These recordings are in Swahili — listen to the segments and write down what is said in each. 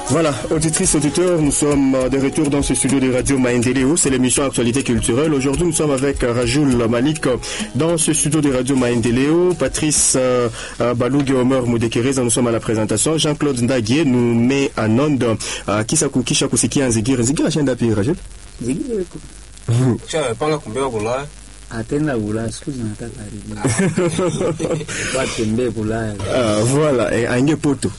Voilà, auditrices, auditeurs, nous sommes de retour dans ce studio de Radio Maendeleo. C'est l'émission Actualité culturelle. Aujourd'hui, nous sommes avec Rajoul Malik dans ce studio de Radio Maendeleo. Patrice euh, Balougue et Omer Moudekereza, nous sommes à la présentation. Jean-Claude Ndaguier nous met en onde. Uh, kisa kukisha kusikia Nzigira. Nzigira shenda pi Rajoul? Nzigira iko. Cha panga kumbea kula. Atenda Ulaya siku zinataka rudi. Watembee Ulaya. Uh, voilà, et Ange Poto.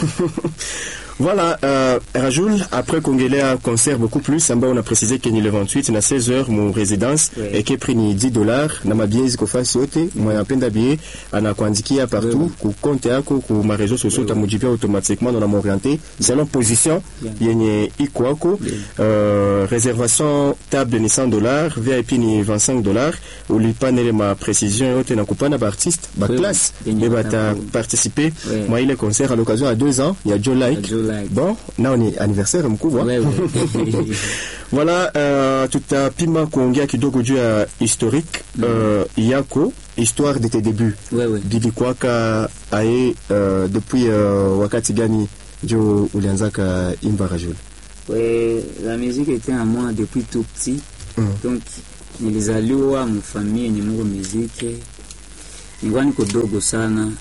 Voilà, euh, Rajoul, après kongelea concert beaucoup plus ambao on a précisé que ni le 28 na 16 heures mon résidence Oui. et que prix ni 10 dollars na mabie ziko fasi yote mwenye anapenda bie anakuandikia partout Oui. ku compte yako ku ma réseaux sociaux utamujibia automatiquement na unamorienter selon position Bien. yenye iko wako Bien. euh, réservation table ni 100 dollars VIP ni 25 dollars ulipanele ma précision yote na kupana ba artiste ba Oui. classe Yenye et bata wataku- participer Oui. moi ile concert à l'occasion à deux ans il y a Joe Like Joe Like. bon nao ni anniversaire mkubwa Wewe. voilà uh, tutapima kuongea kidogo juu ya historique uh, yako histoire de tes débuts Wewe. bilikwaka aye uh, depuis uh, wakati gani njo ulianzaka imba Rajul Ouais, la musique était à moi depuis tout petit. Mm. Donc nilizaliwa mfamilia yenye mungu muziki. Nilikuwa niko dogo sana.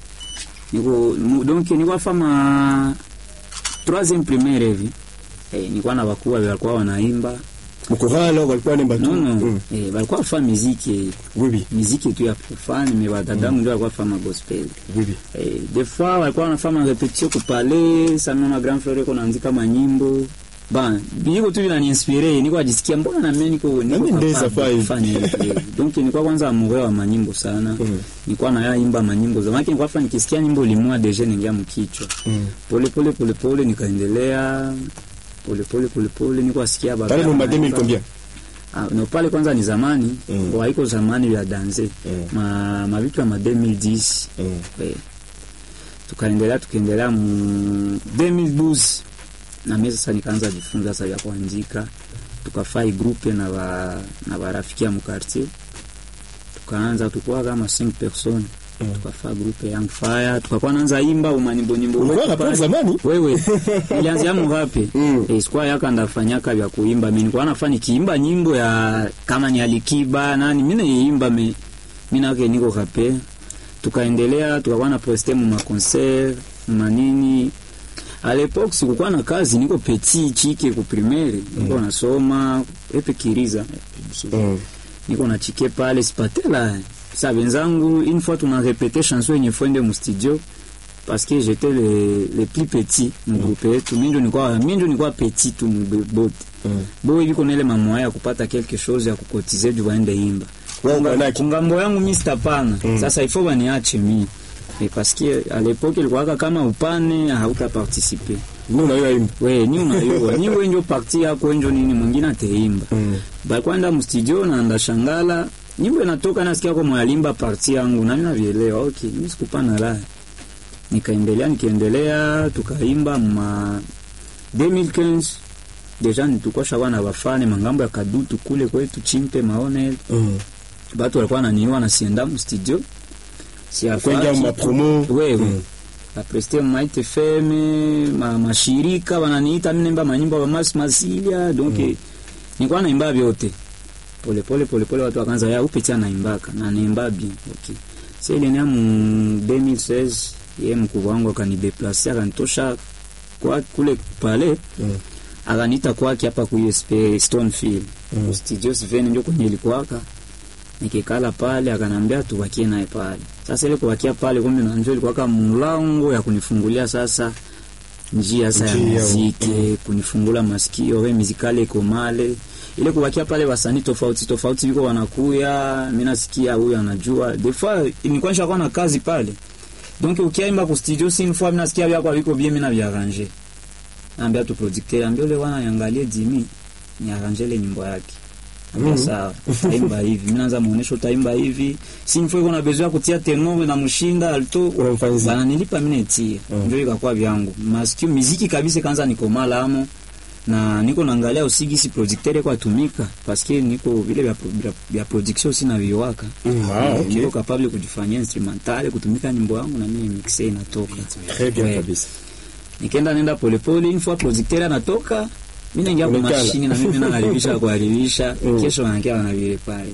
Niko mu- donc nilikuwa fama troisième primaire hivi. Eh, nilikuwa na wakubwa walikuwa wanaimba. mkorala walikuwa nemba tu Non non. Mm. Eh, walikuwa fa muziki, oui oui muziki tu ya profane, mais wadadangu ndio walikuwa fama gospel. oui oui Eh, des fois walikuwa wanafanya repetition kupale sana na grand frère ko naandika manyimbo ba biko tu vinaniinspire niko ajisikia mbona na mimi niko niko Nami ndeza capable fai. kufanya hivi donc nilikuwa kwanza amoureux wa manyimbo sana Mm. nilikuwa na yaimba manyimbo za maana nilikuwa fanya nikisikia nyimbo limwa deja ningia mkichwa Mm. pole pole pole pole nikaendelea pole pole pole pole niko asikia baba pale yangu mumba 2000 anaimba. combien Ah, no pale kwanza ni zamani Mm. mm. haiko zamani vya danse Mm. ma mavitu ya ma 2010 Mm. Eh, tukaendelea tukaendelea mu 2012 na mimi sasa nikaanza jifunza sasa ya kuandika tukafai grupe na ba, na barafiki ya mkartier tukaanza tukua kama 5 personnes Mm. tukafaa grupe Young Fire tukakuwa naanza imba umanyimbo nyimbo ulikuwa wetu rapper pale. zamani wewe ilianzia murape Mm. eh, sikuwa yaka ndafanyaka vya kuimba mimi nilikuwa nafanya nikiimba nyimbo ya kama ni Alikiba nani mimi naimba me mimi nake niko rape tukaendelea tukakuwa na poste mu ma concert mu manini à l'époque sikukuwa na kazi niko petit chike ku primaire niko nasoma epe kiriza Mm. niko na chike pale sipatela sa wenzangu une fois tuna répété chanson yenye fwende mu studio parce que j'étais le, le plus petit mu groupe yetu minjo nilikuwa minjo nilikuwa petit tu mu bote Mm. bo hivi kuna ile mamoya ya kupata quelque chose ya kukotize juu waende imba Wewe Kunga- ukanaki? kungambo yangu mi sitapana Mm. sasa ifo baniache mi Mais parce que à l'époque ilikuwaka kama upane hauta participer Nous, on a eu à une. we ni unayua ni wenjo parti yako wenjo nini mwingine ateimba Mm. bakwenda mstudio na ndashangala nyimbo inatoka nasikia kwa mwalimba parti yangu nami navielewa okay mimi sikupana la nikaendelea nikaendelea tukaimba ma 2015 deja nitukoshakuwa na bafane mangambo ya kadutu kule kwetu chimpe maone Mm. batu walikuwa naniwa nasienda mstudio Kwenja ma promo. wewe Mm. bapreste maite feme ma, mashirika wananiita minemba manyimbo ya mas masilia donc mm. nilikuwa naimba vyote pole pole pole pole watu wakaanza ya upitia naimbaka na naimba bien okay sasa ile ni mu 2016 yeye mkubwa wangu akanideplace akanitosha kwa kule pale Mm. akaniita kwake hapa ku USP Stonefield Mm. studio Sven ndio kwenye ilikuwaka nikikala pale akanambia tubakie naye pale sasa ile kubakia pale kumbe na njoo ilikuwa kama mlango ya kunifungulia sasa njia sasa ya Njia, muziki mm. kunifungula masikio we muzikale iko male ile kubakia pale wasanii tofauti tofauti biko wanakuya mimi nasikia huyu anajua des fois nilikuwa nishakuwa na kazi pale donc ukiaimba ku studio si une fois mimi nasikia vyako viko bien mimi na viarranger naambia tu producteur ambia ule wana yangalie Jimmy ni arranger ile nyimbo yake ambia Mhm. sawa utaimba hivi mimi naanza muonesho utaimba hivi si une fois iko na besoin ya kutia tenor na mshinda alto Unamfanyizia. bana nilipa mimi netie Mhm. ndio ikakuwa vyangu masikio muziki kabisa kanza niko mala amo na niko naangalia usigi si producteur kwa tumika parce que niko vile vya, vya, vya production sina viwaka Mm, ah, Eh, okay. niko capable kujifanyia instrumental kutumika nyimbo yangu na mimi mixe inatoka Très bien Ouais. kabisa. nikaenda nenda polepole une fois producteur anatoka mi naingia kwa Unaikala. mashini na mimi naharibisha kuharibisha Mm. kesho wanakia wanavile pale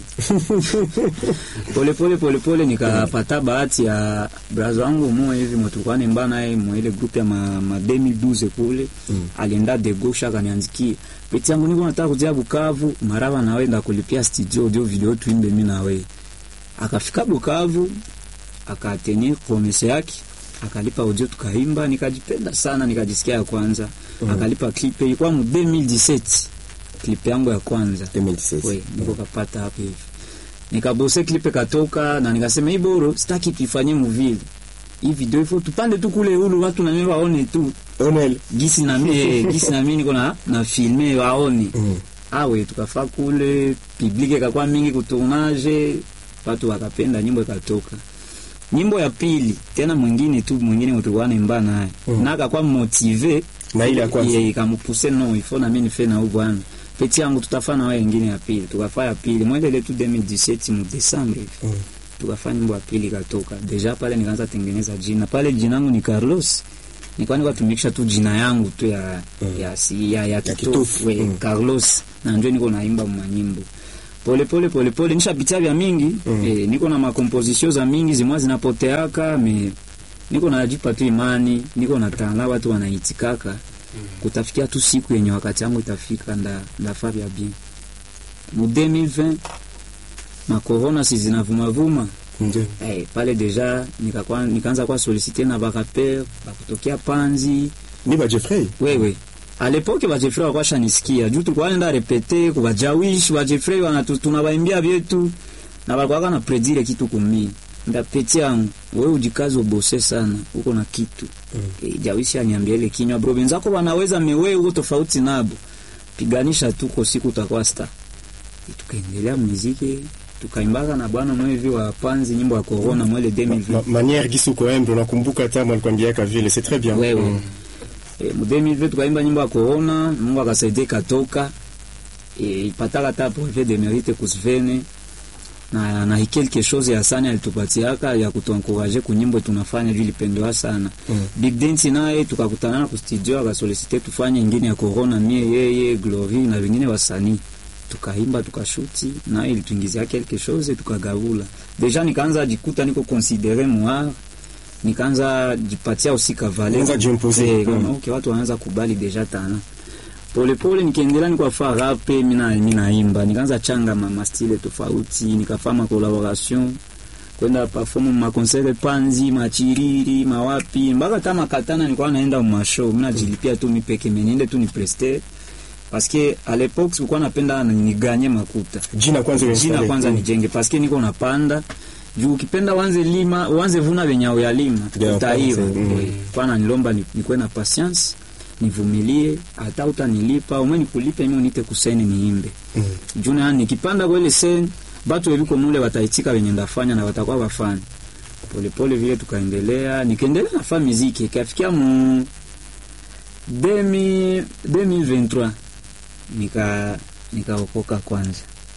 polepole polepole nikapata bahati ya braza wangu mo hivi motukwa nemba naye mwile group ya ma, ma 2012 kule Mm. alienda de gauche akaniandikia peti yangu niko nataka kuja Bukavu maraba nawe ndakulipia studio audio video tuimbe mimi nawe akafika Bukavu akatenye promese yake akalipa audio tukaimba nikajipenda sana nikajisikia ya kwanza Mm. akalipa clip ilikuwa mu 2017 clip yangu ya kwanza 2016. we niko kapata hapo hivi nikabose clip katoka na nikasema hii boro sitaki tuifanye muvile hii video ifo tupande tu kule ulu watu na mimi waone tu Onel. gisi na mimi gisi na mimi niko na na filme waone Mm. awe tukafa kule publike kakwa mingi kutournage watu wakapenda nyimbo ikatoka nyimbo ya pili tena mwingine tu mwingine mtukwa nemba naye Mm. na akakwa motive Na ile ya kwanza. Ye, ikamupuse no ifo na mimi nife na huyu bwana peti yangu tutafanya na wewe nyingine ya pili tukafa ya pili mwende ile tu 2017 mu Desembre hivi Mm. tukafanya nyimbo ya pili ikatoka deja pale nikaanza tengeneza jina pale jina langu ni Carlos nilikuwa niko tumikisha tu jina yangu tu ya Mm. ya si ya, ya, kitofu. kitofu we, Mm. Carlos na ndio niko naimba manyimbo pole pole pole pole nishapitia vya mingi Mm. eh, niko na makomposition za mingi zimwa zinapoteaka me niko najipa tu imani niko na tala watu wanaitikaka kutafikia tu siku yenye wakati yangu itafika nda ndafaa vya bien mu 2020 makorona si zinavumavuma Ndio. eh, pale deja nikakuwa nikaanza kwa solicite na baraper bakutokea panzi Ni ba Jeffrey. wewe a l'époque ba Jeffrey walikuwa shanisikia juu tulikuwa nenda repete kwa jawish ba Jeffrey wanatu tunabaimbia vyetu na walikuwa na predire kitu kumi nda peti yangu wewe ujikaze ubose sana uko na kitu Mm. e, jawishi aniambia ile kinywa bro wenzako wanaweza mewe uko tofauti nabo piganisha tu kwa siku utakuwa star E, tukaendelea muziki tukaimbaka na bwana mwevi wa panzi nyimbo ya corona mwele 2020 Ma, manière gisi uko embe unakumbuka hata mwalikwambiaka vile c'est très bien. wewe Mm. e, mu 2020 tukaimba nyimbo ya corona mungu akasaidia ikatoka e, ipataka hata brevet de mérite kusvene na na quelque chose ya sana alitupatiaka ya kutuankuraje kunyimbo tunafanya juu ilipendewa sana Mm. Big Dance naye tukakutana ku studio akasolicite tufanye ingine ya corona mie yeye Glory na wengine wasanii tukaimba tukashuti na ilituingizia quelque chose tukagavula deja nikaanza jikuta niko considere moi nikaanza jipatia usika vale Unaanza jiimposer. Eh, Mm. okay, watu wanaanza kubali deja tana polepole nikiendelea nikafaa rape mina minaimba nikaanza changa ma, ma style tofauti nikafaa ma collaboration kwenda perform ma concert panzi machiriri mawapi mpaka hata makatana nilikuwa naenda ma show mimi najilipia tu mipeke meniende tu ni prester parce que à l'époque sikuwa napenda niganye makuta Jina kwanza jina uinstale. kwanza Mm. nijenge paske niko napanda juu ukipenda wanze lima wanze vuna venye uyalima Yeah, utaiva kwanza, mm. Eh, kwana nilomba ni- nikuwe na patience nivumilie hata utanilipa umwe nikulipe mimi unite kuseni niimbe Mm. juu na nikipanda kwa ile seni batu weliko mule wataitika venye ndafanya na watakuwa wafani polepole vile tukaendelea nikaendelea nafaa miziki ikafikia mu 2000 2023 nika nikaokoka kwanza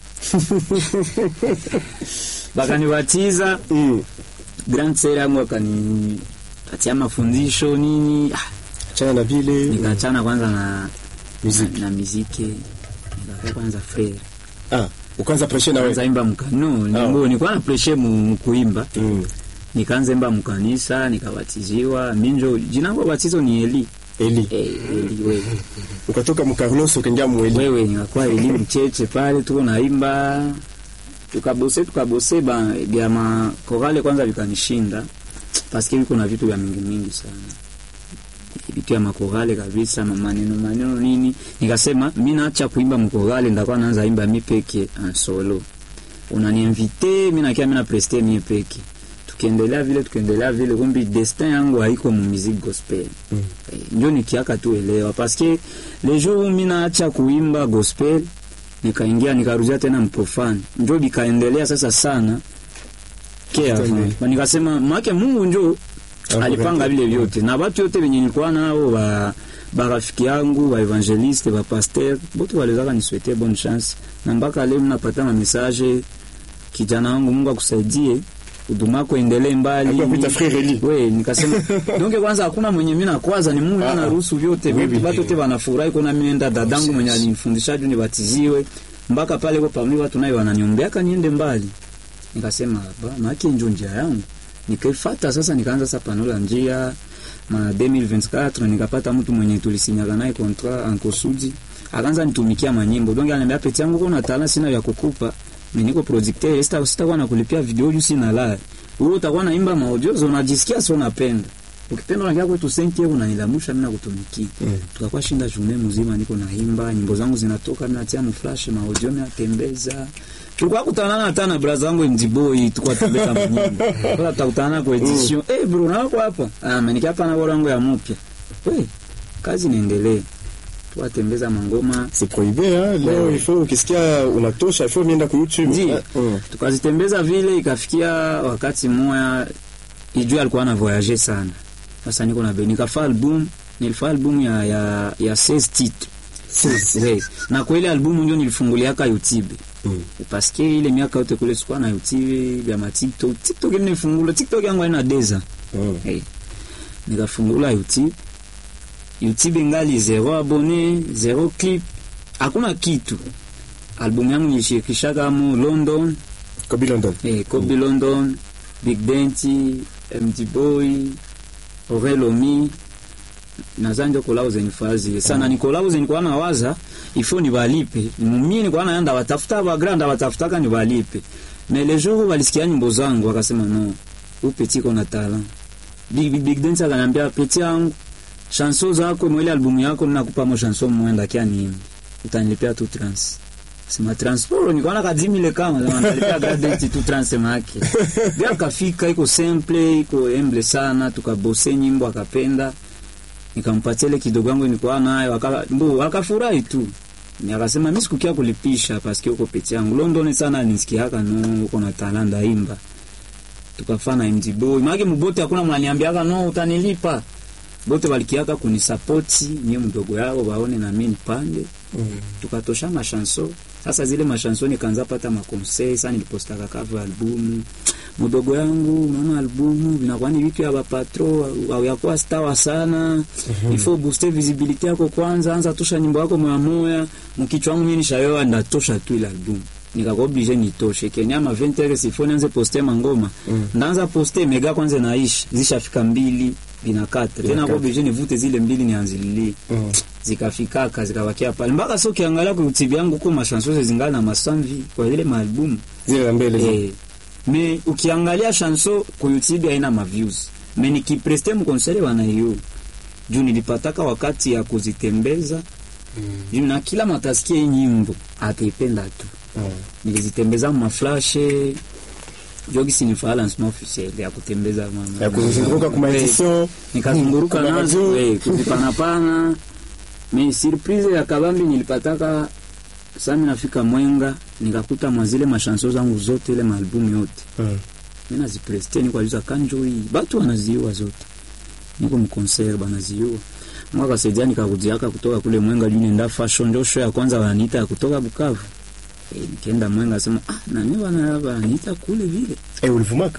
bakanibatiza Mm. grand sere yangu akanipatia mafundisho nini ah, Chana na vile nikaachana kwanza na Muziki. na, na miziki nikakaa kwanza frere ah, ukaanza preshe na kwanza wewe. imba mkano Ah. nimbo nilikuwa na preshe mu mu kuimba Mm. nikaanza imba mkanisa nikabatiziwa minjo jina langu la batizo ni Eli Eli. eh, Eli wewe Ukatoka mu Carlos ukaingia mu Eli. wewe nikakuwa Eli mcheche pale tuko naimba tukabose tukabose ba vya makorale kwanza vikanishinda paske viko na vitu vya mingi mingi sana vitu ya makorale kabisa maneno maneno nini nikasema mi naacha kuimba mkorale ndakuwa naanza imba mi peke en solo unaniinvite mi nakia mi na preste mie peke tukiendelea vile tukiendelea vile kumbi destin yangu haiko mu musique gospel Mm. eh, njo nikiaka tu elewa paske le jour où mi naacha kuimba gospel nikaingia nikarudia tena mprofane njo bikaendelea sasa sana ke avant nikasema make Mungu njo alipanga vile vyote na watu yote venye nilikuwa nao ba barafiki yangu ba evangeliste ba pasteur bote walizaka niswete bonne chance na mpaka leo mnapata ma message kijana wangu Mungu akusaidie huduma yako endelee mbali. Alikuwa kuita frère Eli. We, nikasema donc kwanza hakuna mwenye mimi nakwaza ni Mungu Ah, ah. anaruhusu vyote Oui, vyote oui. watu wote wanafurahi kuna mimi nenda dadangu mwenye alinifundisha juu nibatiziwe mpaka pale kwa pamili watu nayo wananiombeaka niende mbali. Nikasema ba maki njo njia yangu. Nikaifuata sasa nikaanza sasa panola njia ma 2024 nikapata mtu mwenye tulisinyaga naye contrat en Kosudi akaanza nitumikia manyimbo donc ananiambia peti yangu kuna talent sina ya kukupa mimi niko projecteur sita sitakuwa nakulipia video juu sina la wewe utakuwa naimba maaudio unajisikia sio unapenda ukipenda unaingia kwetu 5 euro unanilamusha mimi nakutumikia Mm. tukakuwa shinda journée mzima niko naimba nyimbo zangu zinatoka mimi natia mu flash maaudio mimi natembeza tulikuwa kutanana hata na brother wangu MD Boy tulikuwa tembeza manyimbo sasa tutakutana kwa edition eh bro na wako hapa ah mimi hapa na bora yangu ya mpya we kazi niendelee tuwatembeza mangoma C'est prohibé hein. Leo Ouais. il faut ukisikia unatosha il faut nienda ku YouTube. Ndio. Ah, mm. tukazitembeza vile, ikafikia wakati mmoja ijua alikuwa na voyage sana. Sasa niko na beni nikafa album, nilifaa album ya ya ya 16 titres Oui. na kwa ile albumu ndio nilifunguliaka YouTube Mm. parce que ile miaka yote kule sikuwa na YouTube ya ma TikTok TikTok ile nilifungula TikTok yangu haina deza Mm. hey. nikafungula YouTube YouTube ingali zero abone zero clip hakuna kitu albumu yangu nilishirikishaka mu London Kobe London. eh, Kobe London Big Denti MD Boy Orelomi nazanje kolao zenye fazi sana ni kolao zenye kwa nawaza ifo ni balipe mimi ni kwa naenda watafuta ba grand watafutaka ni balipe mais les jours walisikia nyimbo zangu wakasema no u petit kona talent Big Big, Big Denti akaniambia petit yangu chanson zako mwele albumu yako ninakupa mo chanson mwenda kia ni utanilipia tu trans sema transport nikaona ka 10000 kama sema nalipia gadget tu trans make bila kafika iko simple iko humble sana tukabose nyimbo akapenda nikampatia ile kidogo yangu nilikuwa nayo aka mbo akafurahi tu Ni akasema mimi sikukia kulipisha paske uko pete yangu London sana nisikiaka no uko na talanda imba tukafana MD Boy maana mbote hakuna mnaniambiaka no utanilipa bote walikiaka kunisapoti nie mdogo yao waone na mimi nipande Mm. tukatosha mashanso sasa zile mashanso nikaanza pata makonsei sasa nilipostaka cover albumu mdogo yangu unaona albumu vinakuwa ni vitu ya bapatro au yakuwa stawa sana ifo booster visibility yako kwanza anza tosha nyimbo yako moya moya mkichwa wangu mimi nishayoa ndatosha tu ile albumu nikakuwa oblige nitoshe kenya ma 20 heures ifo nianze poster mangoma Mm. ndaanza poster mega kwanza naishi zishafika mbili bina katre tena Bina kwa oblige nivute zile mbili nianzililie Mm. zikafikaka zikabakia pale mpaka sio ukiangalia kwa YouTube yangu kwa mashanso zingana na masamvi kwa ile maalbum Zile za mbele. zile. eh me ukiangalia chanso kwa YouTube haina ma views me nikipreste mkonsere wanaiyo juu nilipataka wakati ya kuzitembeza juu na kila matasikia hii nyimbo ataipenda tu Mm. nilizitembeza mu maflashe jogi sinifaa lancement officiel ya kutembeza mama Ya kuzunguka kwa edition. nikazunguruka Kuna nazo radio. eh, kuzipanapana me surprise ya kabambi nilipataka sami nafika mwenga nikakuta mwazile mashanso zangu zote ile maalbumu yote Mm. mi nazipreste nikwajuza kanjo hii batu wanaziua zote niko mkonser banaziua mwaka saidia nikakujiaka kutoka kule mwenga juu nenda fashion ndio show ya kwanza wananiita ya kutoka Bukavu e, nikienda mwenga sema ah nani wana wananiita kule vile Eh, ulivumaka?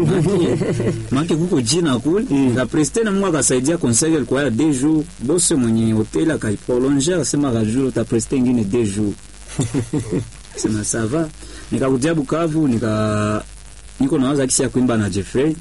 make kuko jina kule nikapreste na Mungu akasaidia conseil ilikuwa ya deux jours bose mwenye hotel akaiprolonger akasema ka jour utapreste ingine deux jours sema ça va nikakuja Bukavu nika niko nawaza kisi ya kuimba na Jeffrey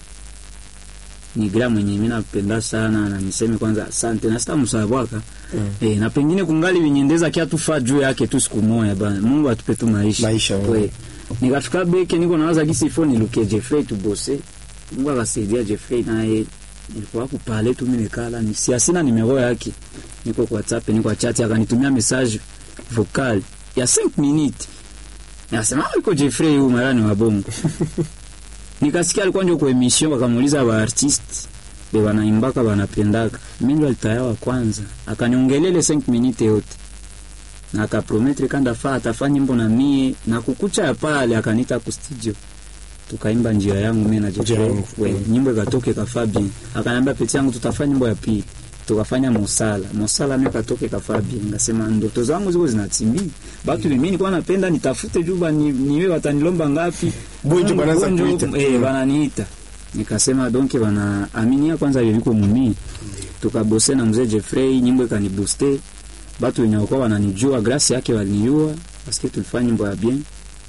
ni gira mwenye mimi napenda sana na niseme kwanza asante na sita msabwaka Mm. eh, na pengine kungali vinyendeza kia tufa juu yake tu siku moja bana Mungu atupe tu maisha Maisha, we we. nikafika beke niko nawaza kisi ifo niluke Jeffrey tubose Mungu akasaidia Jeffrey naye nilikuwa kupale tu mimi nikala ni si asina nimero yake niko kwa WhatsApp niko kwa chat akanitumia message vocal ya 5 minutes Nasema ah, iko Jeffrey huyu marani wa bongo. Nikasikia alikuwa ndio kwa emission wakamuuliza ba artist be wanaimbaka wanapendaka. Mimi ndo alitaya wa kwanza. Akaniongelele 5 minutes yote. Na akaprometre kanda fa atafanya nyimbo na mie na kukucha ya pale akanita ku studio. Tukaimba njia yangu mimi na Njia Jeffrey. yangu. We, Mm. nyimbo ikatoke ka Fabi. Akaniambia peti yangu tutafanya nyimbo ya pili. tukafanya mosala mosala mimi katoke kafabia ngasema ndoto zangu ziko zinatimia batu mimi nilikuwa napenda nitafute juba ni, niwe watanilomba ngapi Bonjo banaanza Bonjo, kuita. eh bananiita nikasema donc bana aminia kwanza viliko mumi tukabose na mzee Jeffrey nyimbo ikanibuste batu wenye walikuwa wananijua grasi yake walinijua paske tulifanya nyimbo ya bien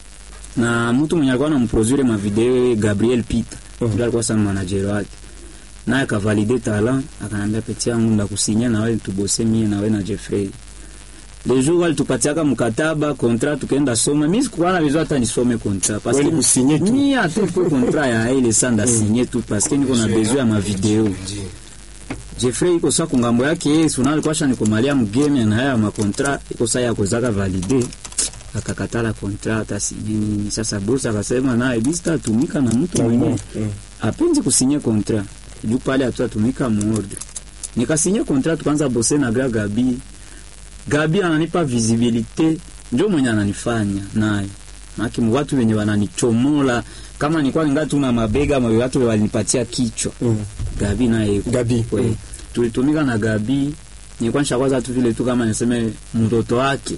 na mtu mwenye alikuwa anamproduire ma video Gabriel Peter Mhm. ndio alikuwa sana manager wake naye akavalide talent akanambia peti yangu ndakusinya na wewe tubose mie na wewe na Jeffrey le jour walitupatiaka mkataba contrat tukaenda soma mimi sikuwa na besoin hata nisome contrat parce Wewe que kusinye tu. mimi hata kwa contrat ya ile sanda signer tu parce que niko na besoin ya ma video Ndio. Jeffrey iko sa kungambo yake yeye suna alikuwa shani kumalia mgame na haya makontra iko sa ya kuzaka valide akakatala kontra hata si nini sasa bosi akasema naye bista tumika na mtu mwenyewe Mm. apenzi kusinye kontra juu pale hatutatumika muordre nikasinye kontra tukaanza bose na gra Gabi Gabi ananipa visibilite ndio mwenye ananifanya naye maki watu wenye wananichomola kama nilikuwa ningali tu na mabega ma watu walinipatia kichwa Mm. Gabi naye Gabi. we Mm. tulitumika na Gabi nilikuwa nishakwaza tu vile tu kama niseme mtoto wake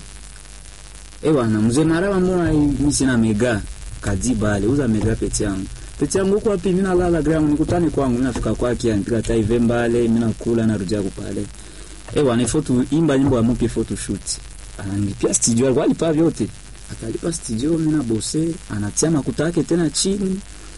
eh bwana mzee Marawa mbona mimi sina mega kadiba ale uza mega peti yangu peti yangu huko wapi mimi nalala ground nikutane kwangu mimi nafika kwake anipiga tai vembale mimi nakula narudia kupale eh bwana foto imba nyimbo ya mpya photo shoot ananilipia studio alikuwa alipa vyote akalipa studio mimi na bose anatia makuta yake tena chini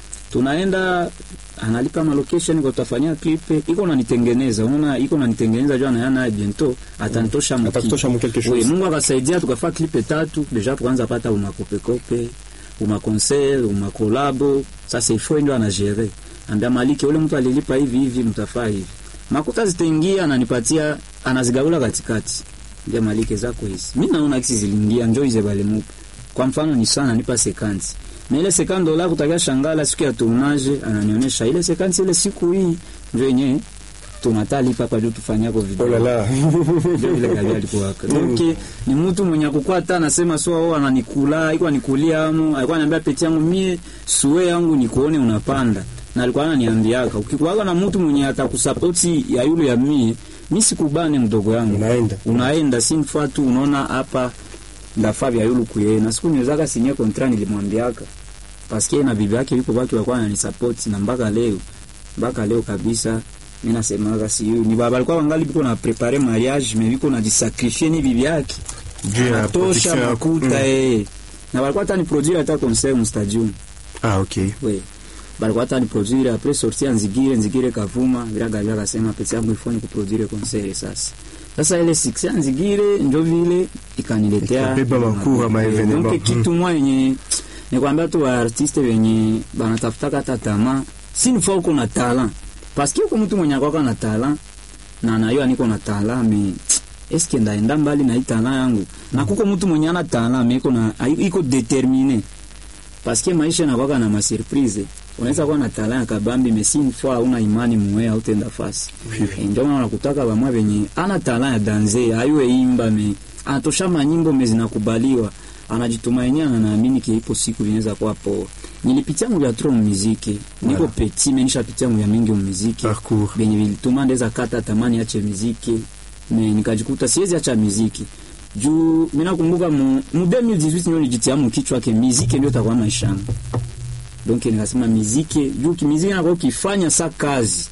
tunaenda analipa ma location kwa tutafanyia clip iko nanitengeneza unaona iko nanitengeneza jua na naye bientôt atanitosha mu Atakutosha mu quelque Oui, chose. Mungu akasaidia tukafaa clip tatu deja tukaanza pata umakope kope uma concert uma collabo sasa ifo ndio anagere ambia maliki ule mtu alilipa hivi hivi mtafaa hivi makuta zitaingia ananipatia anazigawula katikati ndio maliki zako hizi mimi naona kisi ziliingia njoo hizo bale mupa kwa mfano ni sana nipa sekanti na ile sekanti dola kutakia shangala siku ya tournage ananionyesha ile sekanti ile siku hii ndio yenyewe tunatalipa kwa juu tufanyako video Oh la la. ndio vile Gabi alikuwa waka. Donc ni mtu mwenye akukua hata anasema so wao ananikula, iko anikulia amu, alikuwa ananiambia peti yangu mie suwe yangu nikuone unapanda. Na alikuwa ananiambiaka ukikuwa na mtu mwenye atakusapoti ya yule ya mie, mimi sikubane mdogo yangu. Unaenda. Unaenda sinfa tu unaona hapa ndafaa vya yulu kuye. Na siku niwezaka sinye kontra nilimwambiaka. Paske na bibi yake yuko baki walikuwa ananisupport na mpaka leo. Mpaka leo kabisa mimi nasemaga si ni baba alikuwa wangali biko na prepare mariage mais biko na jisakrifie ni bibi yake Juu ya tosha production ya- makuta Mm. eh na walikuwa hata ni produire hata concert mu stadium Ah, okay. we balikuwa hata ni produire après sortir nzigire nzigire kavuma viraga vya kasema pesa yangu ifanye ku produire concert sasa sasa ile success ya nzigire ndio vile ikaniletea Ikabeba makura, ma evenement. donc kitu mwa yenye nikwambia tu wa artiste wenye banatafuta hata tamaa si ni uko na talent parce que uko mtu mwenye akwaka na talent na nayo niko na talent me eske ndaenda mbali na hii talent yangu na kuko mtu mwenye ana talent me iko na iko determiné parce que maisha yanakwaka na masurprise unaweza kuwa na talent ya kabambi mais si une fois una imani muwe au tenda fasi Vivi. ndio maana nakutaka bamwa benye ana talent ya danse ayue imba me anatosha manyimbo me zinakubaliwa anajitumainia na naamini kiipo siku vinaweza kuwa poa nilipitia mu vya tro muziki niko Voilà. petit me nishapitia mu vya mingi muziki Parcours. benye vilituma ndeza kata tamani ache muziki me nikajikuta siwezi acha muziki juu mimi nakumbuka mu, mu 2018 ndio nijitia mu kichwa ke muziki ndio takuwa maisha yangu donc nikasema muziki juu kimuziki nako ukifanya sa kazi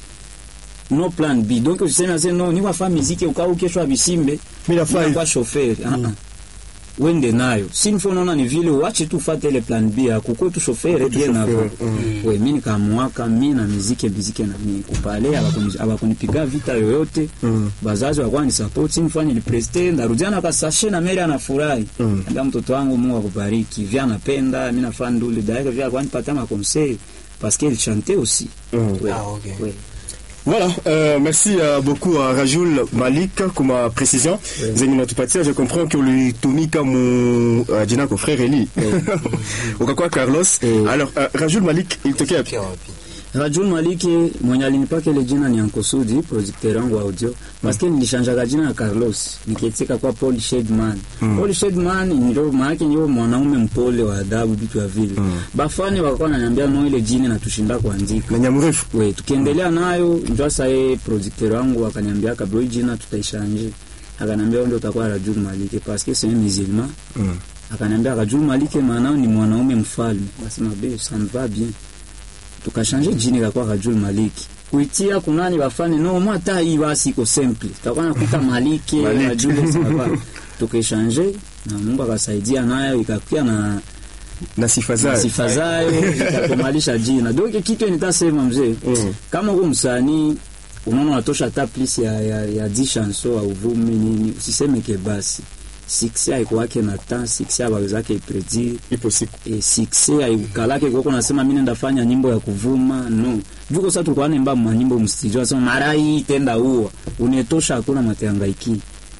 no plan B donc usiseme ase no ni wafa muziki ukao kesho abisimbe Mimi nafaa hivi. kwa chauffeur ah ah wende nayo si nifo naona ni vile uache tu fate ile plan B ya kuko tu chauffeur bien chauffeur, avant mm. we mimi nikamuaka mimi na muziki muziki na mimi kupale abakuni abakunipiga vita yoyote Mm. bazazi wakwa ni support nifanye ni preste ndarudiana kasashe na Mary anafurahi Mm. ndio mtoto wangu Mungu akubariki vya anapenda mimi nafanya ndule d'ailleurs vya kwa nipata ma conseil parce qu'elle chantait aussi Mm. Ouais. Ah, ok. Ouais. Voilà, euh, merci euh, beaucoup à Rajoul Malik comme euh, précision. Zenye natupatia, je comprends que ulitumika mu uh, jina ko frère Eli. Ukakuwa Carlos. Eh. Alors euh, Rajoul Malik ilitokea wapi? Kia wapi? Rajul Maliki mwenye alinipaka ile jina ni Ankosudi, producteur wangu wa audio. Paske nilishanjaga jina ya Carlos, nikietika kwa Paul Shedman. Paul Shedman ndio maana ndio mwanaume mpole wa adabu vitu vya vile. Bafani wakakuwa wananiambia no ile jina natushinda kuandika. na nyamrefu We, tukiendelea nayo ndio sasa yeye producteur wangu akaniambia kabla hii jina tutaishanje. Akaniambia wewe ndio utakuwa Rajul Maliki parce que c'est un musulman. Mm. Akaniambia Rajul Maliki maana ni mwanaume mfalme. Nasema be ça me va bien. Tukashanje jina ikakuwa Rajul Maliki. Kuitia kunani bafani no mwa hata hii basi iko simple. Tutakuwa nakuta Maliki Maliki. Rajul sawa. Tukashanje na Mungu akasaidia nayo ikakuwa na na sifa zayo sifa zayo ikakomalisha jina. Donc kitu nitasema mzee Mm. kama uko msanii unaona unatosha hata plus ya, ya, ya 10 chanson au vumi nini, usiseme ke basi succès haikuwake na temps, succès abawezake ipredire ipo siku e, succès haikukalake kwa nasema mimi nenda fanya nyimbo ya kuvuma no juko sasa tulikuwa naimba manyimbo mstudio nasema mara hii tenda huwa unetosha hakuna mateangaiki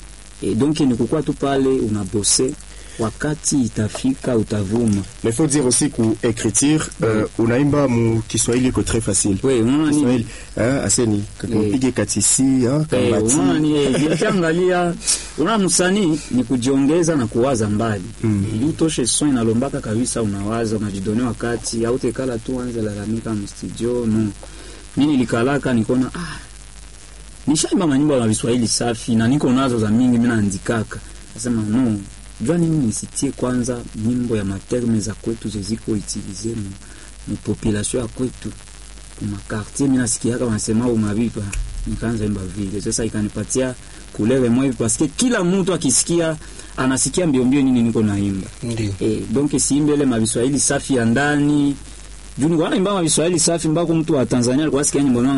e, donc ni kukua tu pale unabose wakati itafika utavuma mais faut dire aussi ku écriture euh, unaimba mu Kiswahili iko très facile we unaona nini Kiswahili ah aseni kakupige katisi ah Eh, unaona kambati ni eh, nikiangalia unaona msanii ni kujiongeza na kuwaza mbali Mm. ili utoshe son inalombaka kabisa unawaza unajidone wakati au tekala tu anze lalamika mstudio no mimi nilikalaka nikona ah nishaimba manyimbo ya Kiswahili safi na niko nazo za mingi mimi naandikaka nasema no jua nini nisitie kwanza nyimbo ya materme za kwetu zeziko utilize mu, mu population ya kwetu makartier mimi nasikiaka wanasema umabipa nikaanza imba vile sasa ikanipatia kulele mwe parce kila mtu akisikia anasikia mbio mbio nini niko naimba Ndio. eh donc siimbele mabiswahili safi ya ndani juu nilikuwa naimba mabiswahili safi mbako mtu wa Tanzania alikuwa asikia nyimbo